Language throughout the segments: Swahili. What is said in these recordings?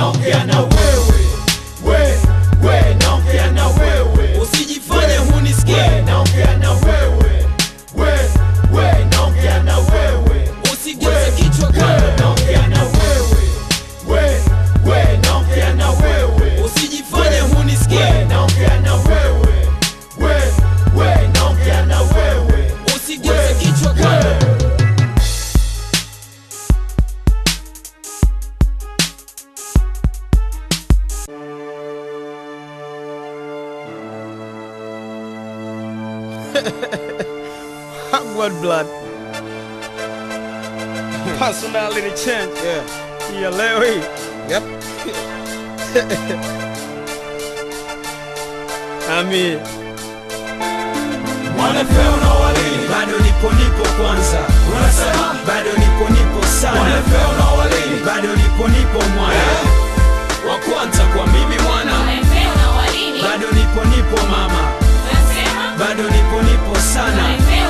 naongea na wewe we we naongea na wewe usijifanye hunisikie we naongea na wewe we we naongea na wewe usigeuze kichwa we kando naongea na wewe we we naongea na wewe usijifanye hunisikie we naongea na wewe we we naongea na wewe usigeuze kichwa kando Hogwarts blood. Personality change. Yeah. Yeah, Larry. Yep. I mean, wanafeo na walini bado nipo nipo kwanza unasema bado nipo nipo sana wanafeo na walini bado nipo nipo mwana wa kwanza kwa mimi mwana bado nipo nipo mama bado nipo nipo sana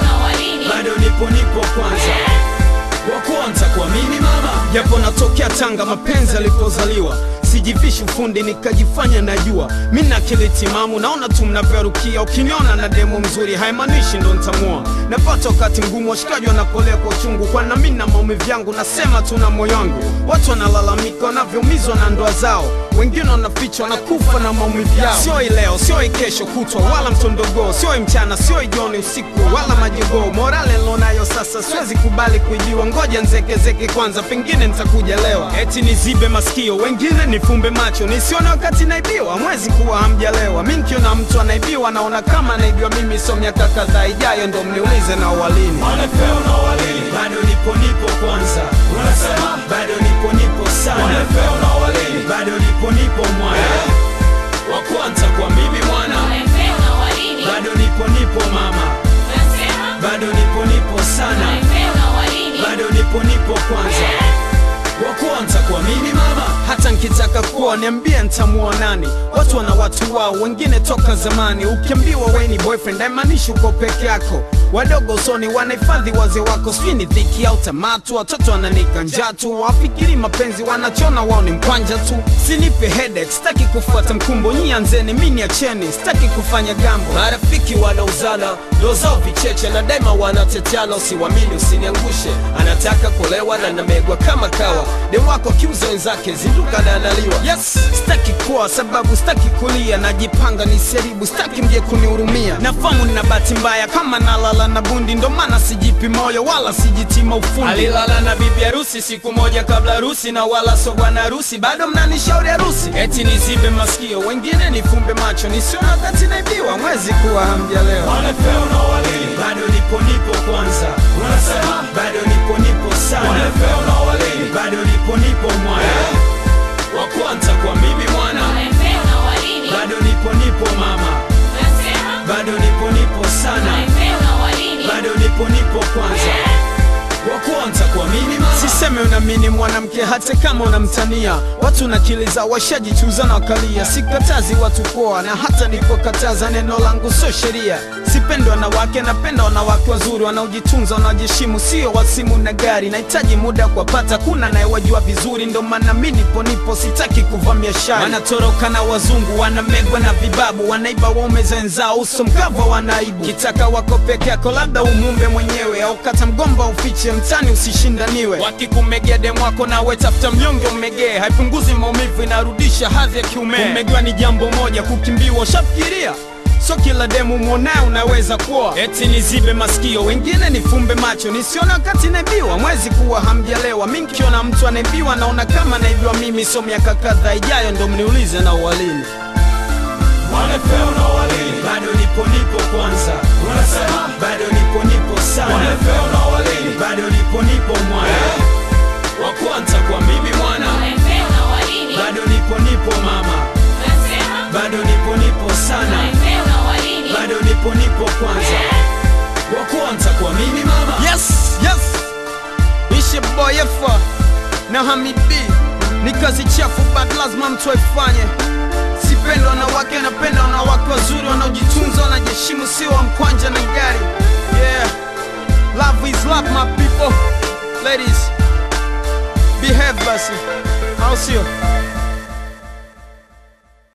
bado nipo nipo kwanza wa kwanza kwa mimi mama japo natokea Tanga, mapenzi alipozaliwa sijivishi ufundi nikajifanya najua mi na akili timamu, naona tu mnavyorukia. Ukiniona na demo mzuri haimaanishi ndo ntamua. Napata wakati mgumu, washikaji wanapolea kwa uchungu, kwa na mi na maumivu yangu, nasema tu na moyo wangu. Watu wanalalamika wanavyoumizwa na ndoa zao, wengine wanafichwa na kufa na maumivu yao. Sio leo, sio kesho kutwa, wala mtondogoo, sio mchana, sio jioni, usiku wala majogoo. Morale nilonayo sasa siwezi kubali kuibiwa, ngoja nzekezeke kwanza, pengine nitakuja Eti nizibe masikio, wengine nifumbe macho, nisione wakati naibiwa. Mwezi kuwa hamjalewa, mi nkiona mtu anaibiwa naona kama anaibiwa mimi. So miaka kadhaa ijayo ndo mniulize na walini wanafeo na walini bado nipo nipo kwanza unasema bado nipo nipo sana wanafeo na walini bado nipo nipo mwana wa kwanza kwa mimi mwana bado nipo nipo mama bado nipo nipo sana bado nipo nipo kwanza wa kwanza kwa mimi mama hata nkitaka kuwa niambie ntamuoa nani? Watu wana watu wao, wengine toka zamani. Ukiambiwa we ni boyfriend haimaanishi uko peke yako. Wadogo usoni wanahifadhi wazee wako, sijui ni dhiki au tamatu. Watoto wananika njaa tu, wafikiri mapenzi wanachona wao ni mkwanja tu. Sinipe headache, sitaki kufuata mkumbo, nyi anzeni, mi niacheni, sitaki kufanya gambo. marafiki wanauzana ndo zao vicheche na daima wanateteana usiwamini usiniangushe anataka kulewa na namegwa kama kawa demu wako kiuza wenzake zinduka na analiwa Yes, sitaki kuwa sababu sitaki kulia, najipanga ni seribu, sitaki mje kunihurumia. Nafamu nina bahati mbaya kama nalala na bundi, ndo maana sijipi moyo wala sijitima ufundi. alilala na bibi harusi siku moja kabla harusi na wala so bwana harusi bado mnanishauri harusi Eti nizibe masikio, wengine nifumbe macho, nisione wakati naibiwa, mwezi kuwa hamjalewa. wanafeo na walini bado nipo nipo kwanza unasema bado nipo nipo sana wanafeo na walini bado nipo nipo mwana wa kwanza kwa mimi mwana bado nipo nipo mama bado nipo nipo sana bado nipo nipo kwanza wa kwanza kwa mimi mama Siseme unamini mwanamke hata kama unamtania. Watu na akili zao washajichuza na wakalia. Sikatazi watu poa, na hata nipokataza neno langu sio sheria. Sipendi wanawake, napenda wanawake wazuri wanaojitunza, wanaojiheshimu, sio wasimu na gari. Nahitaji muda kuwapata, kuna nayewajua vizuri, ndo maana mi nipo nipo, sitaki kuvamia shari. Wanatoroka na wazungu, wanamegwa na vibabu, wanaiba waume zenzao, uso mkavu wanaibu. Kitaka wako peke yako, labda umumbe mwenyewe, au kata mgomba ufiche mtani, usishindaniwe. Wakikumegea demu wako, nawe tafuta mnyonge umegee, haipunguzi maumivu, inarudisha hadhi ya kiume. Kumegewa ni jambo moja, kukimbiwa ushafikiria So kila demu mwonaye unaweza kuwa eti nizibe masikio, wengine nifumbe macho, nisione wakati naibiwa. Mwezi kuwa hamjalewa, mi nkiona mtu anaibiwa naona kama naibiwa mimi. So miaka kadhaa ijayo ndo mniulize na uwalini wanafeo na walini bado nipo nipo kwanza unasema bado nipo nipo sana wanafeo na walini bado nipo nipo mwana wa kwanza kwa mimi mwana bado nipo nipo mama bado nipo nipo sana bado nipo nipo kwanza wa kwanza kwa mimi mama Yes, yes, ishe boy Efa na Hamid B ni kazi chafu, but lazima mtu aifanye. Sipendi wanawake, napenda wanawake wazuri wanaojitunza, wanajiheshimu, sio wa mkwanja na gari. Yeah, love is love my people. Ladies, behave basi, au sio?